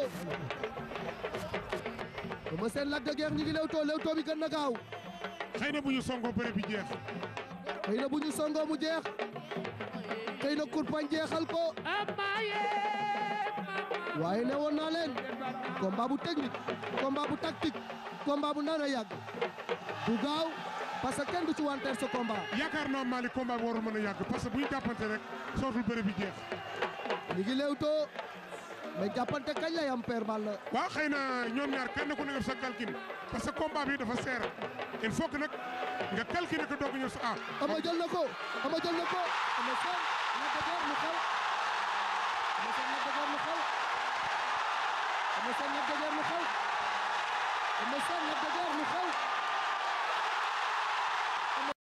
leewtoo Eumeu Sène Lac de Guiers ñi ngi leewtoo leewtoo bi gën na gaaw xëy na bu ñu songoo bëre bi jeex xëy na bu ñu songoo mu jeex xëy na kurpañ jeexal ko waaye ne woon naa leen combat bu technique combat bu tactique combat bu nar a yàgg bu gaaw parce que kenn du ci wanteer sa combat yaakaar naa Malick combat bi warul mën a yàgg parce que bu ñu jàppante rek sootul bëre bi jeex ñi ngi leewtoo mais jàppante kañ lay am père Balla waaw xëy na ñoom ñaar kenn ku ne def sa calcul parce que combat bi dafa seer il faut que nag nga calculer ko doog a ñëw sa ah. ama jël na ko ama jël na ko ama seen Lac de Guiers mu xew ama seen Lac de Guiers mu xew ama seen Lac de Guiers mu xew ama seen Lac de Guiers mu xew